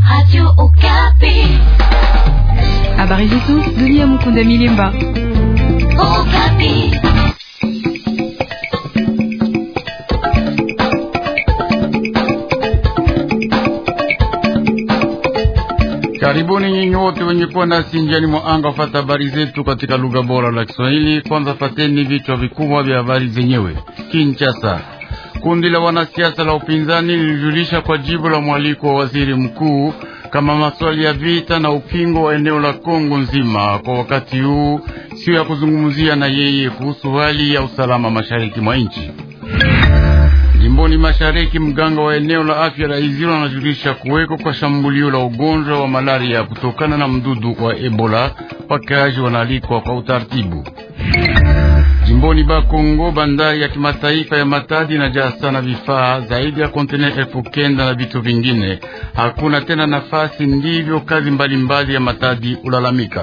Habari zetu dunia. Mukunda Milimba. Karibuni nyinyi wote wenye kuwa nasi njiani mwa anga wafata habari zetu katika lugha bora la Kiswahili. Kwanza fateni vichwa vikubwa vya habari zenyewe. Kinshasa, kundi la wanasiasa la upinzani lilijulisha kwa jibu la mwaliko wa waziri mkuu kama maswali ya vita na ukingo wa eneo la Kongo nzima kwa wakati huu sio ya kuzungumzia na yeye kuhusu hali ya usalama mashariki mwa nchi. Jimboni mashariki, mganga wa eneo la afya la Iziro anajulisha kuweko kwa shambulio la ugonjwa wa malaria kutokana na mdudu wa Ebola. Wakaaji wanaalikwa kwa utaratibu. Jimboni Bakongo, bandari ya kimataifa ya Matadi inajaa sana vifaa zaidi ya kontena elfu kenda na vitu vingine. Hakuna tena nafasi, ndivyo kazi mbalimbali mbali ya Matadi ulalamika.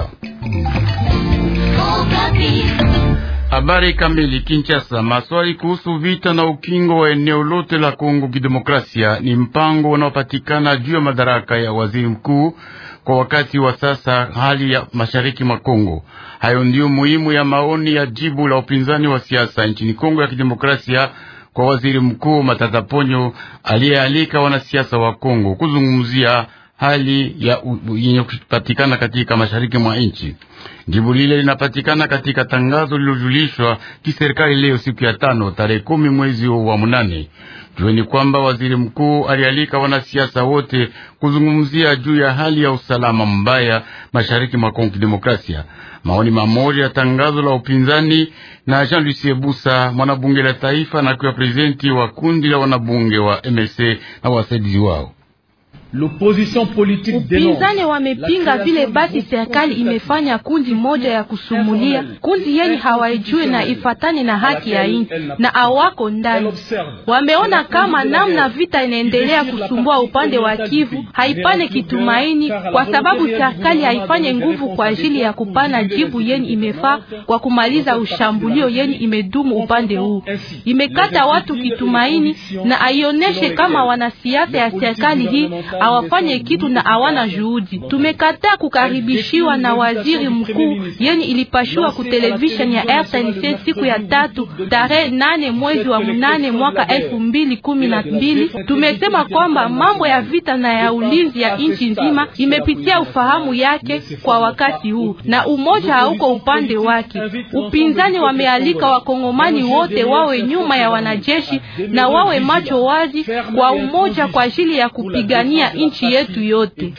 Habari kamili. Kinshasa, maswali kuhusu vita na ukingo wa eneo lote la Kongo Kidemokrasia ni mpango unaopatikana juu ya madaraka ya waziri mkuu kwa wakati wa sasa, hali ya mashariki mwa Kongo. Hayo ndiyo muhimu ya maoni ya jibu la upinzani wa siasa nchini Kongo ya Kidemokrasia kwa waziri mkuu Matata Ponyo aliyealika wanasiasa wa Kongo kuzungumzia hali ya yenye kupatikana katika mashariki mwa nchi. Jibu lile linapatikana katika tangazo lililojulishwa kiserikali leo siku ya tano tarehe kumi mwezi wa munane. Jueni kwamba waziri mkuu alialika wanasiasa wote kuzungumzia juu ya hali ya usalama mbaya mashariki mwa Kongo Kidemokrasia. Maoni mamoja ya tangazo la upinzani na Jean Lucie Busa, mwanabunge la taifa na akiwa prezidenti wa kundi la wanabunge wa MLC na wasaidizi wao. Upinzani wamepinga vile basi serikali imefanya kundi moja ya kusumulia kundi yenye hawaijue na ifatane na haki ya nchi na awako ndani. Wameona kama namna vita inaendelea kusumbua upande wa Kivu haipane kitumaini, kwa sababu serikali haifanye nguvu kwa ajili ya kupana jibu yenye imefaa kwa kumaliza ushambulio yenye imedumu upande huu. Imekata watu kitumaini na aioneshe kama wanasiasa ya serikali hii awafanye kitu na awana juhudi. Tumekataa kukaribishiwa na waziri mkuu yenye ilipashua ku television ya RTNC siku ya tatu tarehe nane mwezi wa mnane mwaka elfu mbili kumi na mbili. Tumesema kwamba mambo ya vita na ya ulinzi ya nchi nzima imepitia ufahamu yake kwa wakati huu na umoja hauko upande wake. Upinzani wamealika wakongomani wote wawe nyuma ya wanajeshi na wawe macho wazi kwa umoja kwa ajili ya kupigania nchi yetu yote.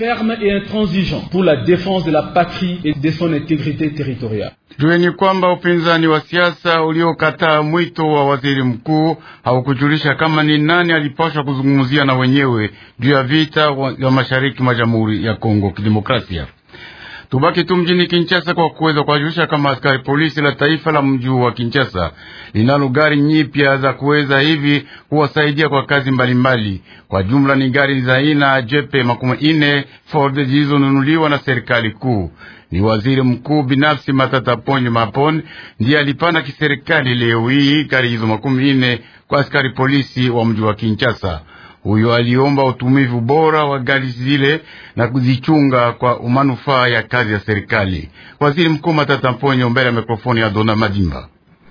Jueni kwamba upinzani wa siasa uliokataa mwito wa waziri mkuu haukujulisha kama ni nani alipaswa kuzungumzia na wenyewe juu ya vita ya mashariki mwa Jamhuri ya Kongo Kidemokrasia. Tubaki tu mjini Kinshasa kwa kuweza kuwajulisha kama askari polisi la taifa la mji wa Kinshasa linalo gari nyipya za kuweza hivi kuwasaidia kwa kazi mbalimbali mbali. Kwa jumla ni gari za aina jepe makumi ine Ford zilizonunuliwa na serikali kuu. Ni waziri mkuu binafsi Matata Ponyo Mapon ndiye alipana kiserikali leo hii gari hizo makumi ine kwa askari polisi wa mji wa Kinshasa. Huyo aliomba utumivu bora wa gari zile na kuzichunga kwa manufaa ya kazi ya serikali. Waziri mkuu Matata Mponyo mbele ya mikrofoni ya Dona Madimba.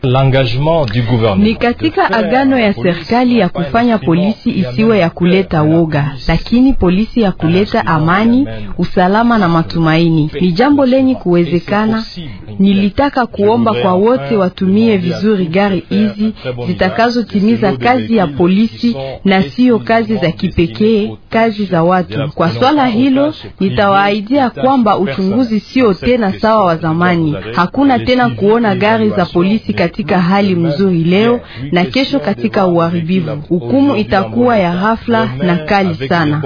Ni katika agano ya serikali ya kufanya polisi isiwe ya kuleta woga, lakini polisi ya kuleta amani, usalama na matumaini. Ni jambo lenye kuwezekana. Nilitaka kuomba kwa wote watumie vizuri gari hizi zitakazotimiza kazi ya polisi na siyo kazi za kipekee, kazi za watu. Kwa swala hilo, nitawaahidia kwamba uchunguzi sio tena sawa wa zamani. Hakuna tena kuona gari za polisi katika hali mzuri leo na kesho katika uharibifu. Hukumu itakuwa ya ghafla na kali sana.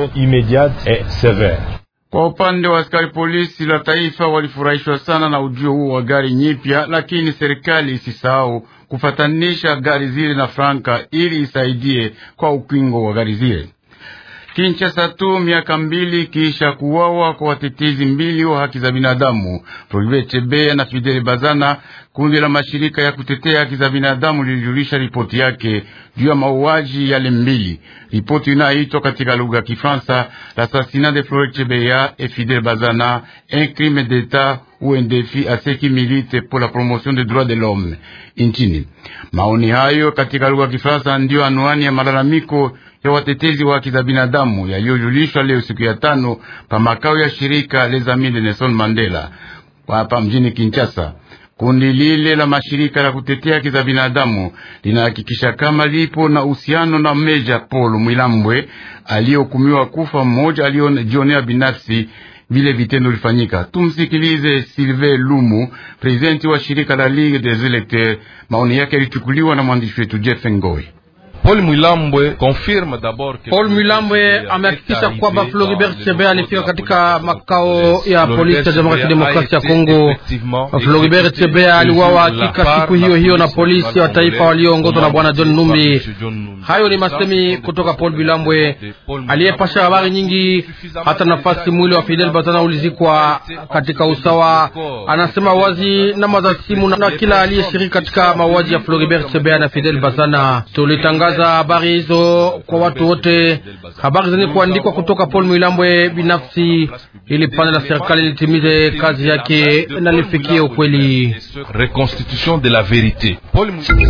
Kwa upande wa askari polisi la taifa walifurahishwa sana na ujio huo wa gari nyipya, lakini serikali isisahau kufatanisha gari zile na franka ili isaidie kwa ukingo wa gari zile. Kinshasa tu miaka mbili kisha kuwawa kwa watetezi mbili wa haki za binadamu Floribert Chebeya na Fidel Bazana, kundi la mashirika ya kutetea haki za binadamu lilijulisha ripoti yake juu ya mauaji yale mbili. Ripoti inayoitwa katika lugha ya Kifaransa l'assassinat de Floribert Chebeya et Fidel Bazana un crime d'etat ou un défi à ceux qui militent pour la promotion des droits de l'homme nchini. Maoni hayo katika lugha ya Kifaransa ndiyo anwani ya malalamiko ya watetezi wa haki za binadamu yaliyojulishwa leo siku ya tano pa makao ya shirika Les Amis de Nelson Mandela hapa mjini Kinshasa. Kundi lile la mashirika la kutetea haki za binadamu linahakikisha kama lipo na uhusiano na Meja Paul Mwilambwe aliyehukumiwa kufa, mmoja aliyojionea binafsi vile vitendo vilifanyika. Tumsikilize Sylvain Lumu, presidenti wa shirika la Ligue des Electeurs. Maoni yake yalichukuliwa na mwandishi wetu Jeff Ngoi. Paul Mwilambwe confirme d'abord que Paul Mwilambwe amehakikisha kwamba Floribert Chebeya alifika katika makao ya polisi ya Jamhuri ya Kidemokrasia ya Kongo. Floribert Chebeya aliuawa hakika siku hiyo hiyo na polisi wa taifa walioongozwa na bwana John Numbi. Hayo ni masemi kutoka Paul Mwilambwe aliyepasha habari nyingi. Hata nafasi mwili wa Fidel Bazana ulizikwa katika usawa, anasema wazi namba za simu na kila aliyeshiriki katika mauaji ya Floribert Chebeya na Fidel Bazana. Tulitangaza habari hizo kwa watu wote, habari zenye kuandikwa kutoka Paul Mwilambwe binafsi, ili pande la serikali litimize kazi yake na lifikie ukweli. reconstitution de la vérité. Paul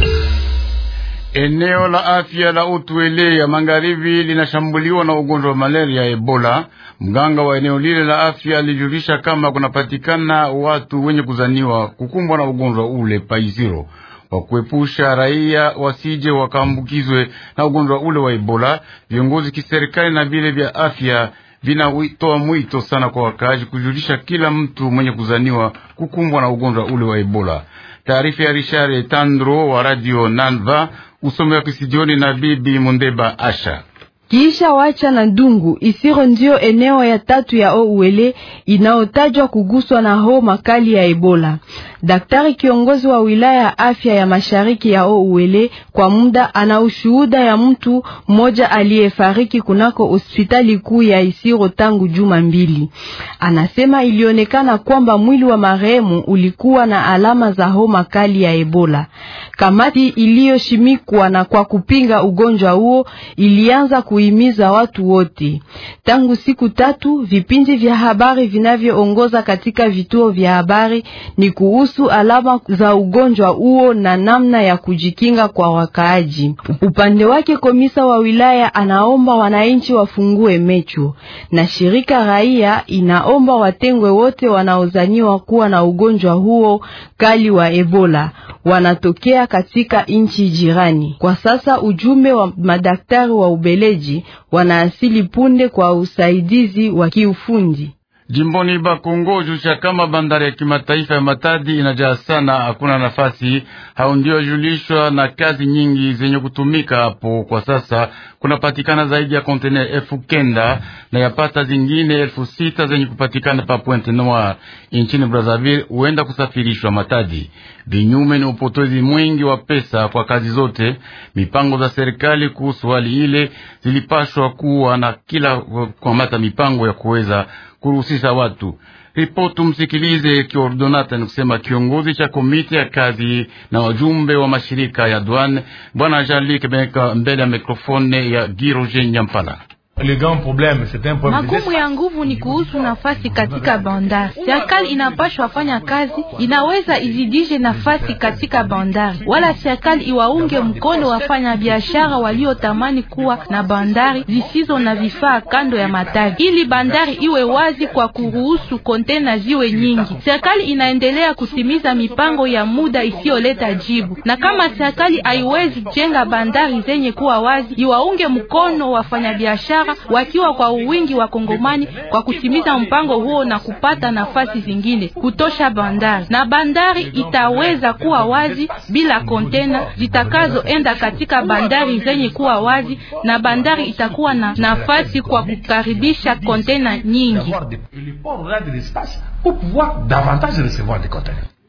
Eneo la afya la Utwele ya magharibi linashambuliwa na ugonjwa wa malaria ya Ebola. Mganga wa eneo lile la afya alijulisha kama kunapatikana watu wenye kuzaniwa kukumbwa na ugonjwa ule paiziro kwa kuepusha raia wasije wakaambukizwe na ugonjwa ule wa Ebola. Viongozi kiserikali na vile vya afya vinatoa mwito sana kwa wakaaji kujulisha kila mtu mwenye kuzaniwa kukumbwa na ugonjwa ule wa Ebola. Taarifa ya Richard Tandro wa Radio Nanva, usome wa kisijioni na Bibi Mundeba Asha. Kiisha wacha na Ndungu Isiro ndio eneo ya tatu ya Ouele inayotajwa kuguswa na homa kali ya Ebola. Daktari kiongozi wa wilaya ya afya ya mashariki ya Ouele kwa muda ana ushuhuda ya mtu mmoja aliyefariki kunako hospitali kuu ya Isiro tangu juma mbili. Anasema ilionekana kwamba mwili wa marehemu ulikuwa na alama za homa kali ya Ebola. Kamati iliyoshimikwa na kwa kupinga ugonjwa huo ilianza kuhimiza watu wote. Tangu siku tatu, vipindi vya habari vinavyoongoza katika vituo vya habari ni kuhusu alama za ugonjwa huo na namna ya kujikinga kwa wakaaji. Upande wake, komisa wa wilaya anaomba wananchi wafungue mecho, na shirika raia inaomba watengwe wote wanaozaniwa kuwa na ugonjwa huo kali wa Ebola wanatokea katika nchi jirani. Kwa sasa ujumbe wa madaktari wa Ubeleji wanaasili punde kwa usaidizi wa kiufundi. Jimboni Bakongo jusha kama bandari ya kimataifa ya Matadi inajaa sana, hakuna nafasi. Hao ndio julishwa na kazi nyingi zenye kutumika hapo. Kwa sasa kunapatikana zaidi ya kontener elfu kenda na yapata zingine elfu sita zenye kupatikana pa Pointe Noire nchini Brazzaville, huenda kusafirishwa Matadi. Vinyume ni upotozi mwingi wa pesa kwa kazi zote. Mipango za serikali kuhusu hali ile zilipashwa kuwa na kila kukamata mipango ya kuweza kuruhusisha watu. Ripoti msikilize kiordonata ni kusema kiongozi cha komiti ya kazi na wajumbe wa mashirika ya douane bwana Jean-Luc Benka mbele ya mikrofone ya Giroje Nyampala. Magumu ya nguvu ni kuhusu nafasi katika bandari. Serikali inapashwa fanya kazi, inaweza izidishe nafasi katika bandari, wala serikali iwaunge mkono wafanya biashara waliotamani kuwa na bandari zisizo na vifaa kando ya Matadi, ili bandari iwe wazi kwa kuruhusu kontena ziwe nyingi. Serikali inaendelea kutimiza mipango ya muda isiyoleta jibu, na kama serikali haiwezi jenga bandari zenye kuwa wazi, iwaunge mkono wafanya biashara wakiwa kwa uwingi wa Kongomani kwa kutimiza mpango huo na kupata nafasi zingine kutosha bandari, na bandari itaweza kuwa wazi bila kontena zitakazoenda katika bandari zenye kuwa wazi, na bandari itakuwa na nafasi kwa kukaribisha kontena nyingi.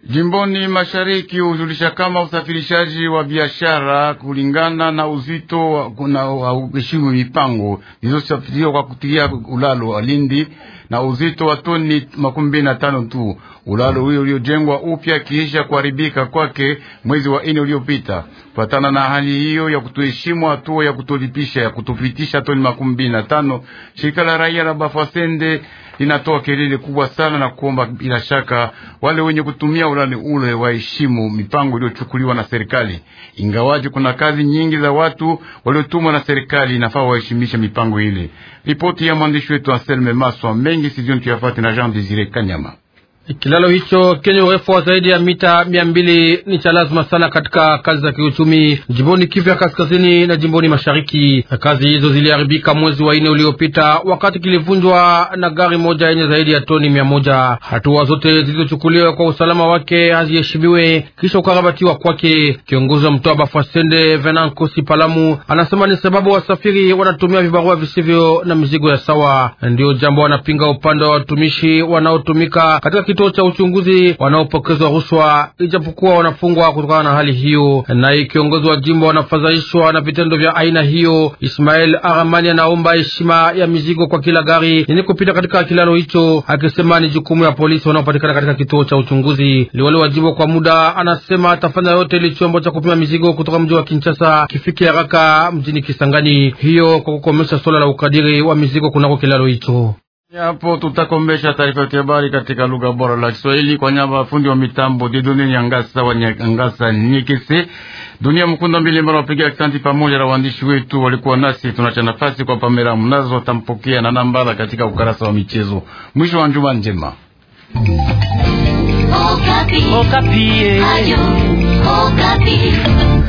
Jimboni mashariki hujulisha kama usafirishaji wa biashara kulingana na uzito kuna uheshimu mipango zilizosafiriwa kwa kutia ulalo wa Lindi na uzito wa toni makumi mbili na tano tu. Ulalo huyo uliojengwa upya kiisha kuharibika kwake mwezi wa nne uliopita. Kufatana na hali hiyo ya kutoheshimu hatua ya kutolipisha ya kutopitisha toni makumi mbili na tano, shirika la raia la Bafasende linatoa kelele kubwa sana na kuomba bila shaka wale wenye kutumia ulali ule waheshimu mipango iliyochukuliwa na serikali. Ingawaji kuna kazi nyingi za watu waliotumwa na serikali, inafaa waheshimishe mipango ile. Ripoti ya mwandishi wetu Anselme Maswa mengi sijioni tuyafate na Jean Desire Kanyama. Kilalo hicho kenye urefu wa zaidi ya mita mia mbili ni cha lazima sana katika kazi za kiuchumi jimboni Kivu ya kaskazini na jimboni mashariki. Kazi hizo ziliharibika mwezi wa nne uliopita wakati kilivunjwa na gari moja yenye zaidi ya toni mia moja. Hatua zote zilizochukuliwa kwa usalama wake haziheshimiwe kisha ukarabatiwa kwake. Kiongozi wa mtoa Bafasende Venant Kosi Palamu anasema ni sababu wasafiri wanatumia vibarua visivyo na mizigo ya sawa, ndio jambo wanapinga upande wa watumishi wanaotumika katika kituo cha uchunguzi wanaopokezwa rushwa, ijapokuwa wanafungwa kutokana na hali hiyo. Naye kiongozi wa jimbo wanafadhaishwa na vitendo vya aina hiyo. Ismael Aramani anaomba heshima ya mizigo kwa kila gari yenye kupita katika kilalo hicho, akisema ni jukumu ya polisi wanaopatikana katika kituo cha uchunguzi. Liwali wa jimbo kwa muda anasema atafanya yote ili chombo cha kupima mizigo kutoka mji wa Kinshasa kifike haraka mjini Kisangani, hiyo kwa kukomesha swala la ukadiri wa mizigo kunako kilalo hicho. Hapo tutakombesha taarifa ya habari katika lugha bora la Kiswahili kwa nyamba fundi wa mitambo Didone Nyangasa wa Nyangasa Nyekese dunia mkunda mbili mbara wapiga aksanti pamoja na waandishi wetu walikuwa nasi. Tunacha nafasi kwa Pamela mnazo watampokea na nambala katika ukarasa wa michezo. Mwisho wa njuma njema. Okapi. Okapi. Ayo. Okapi.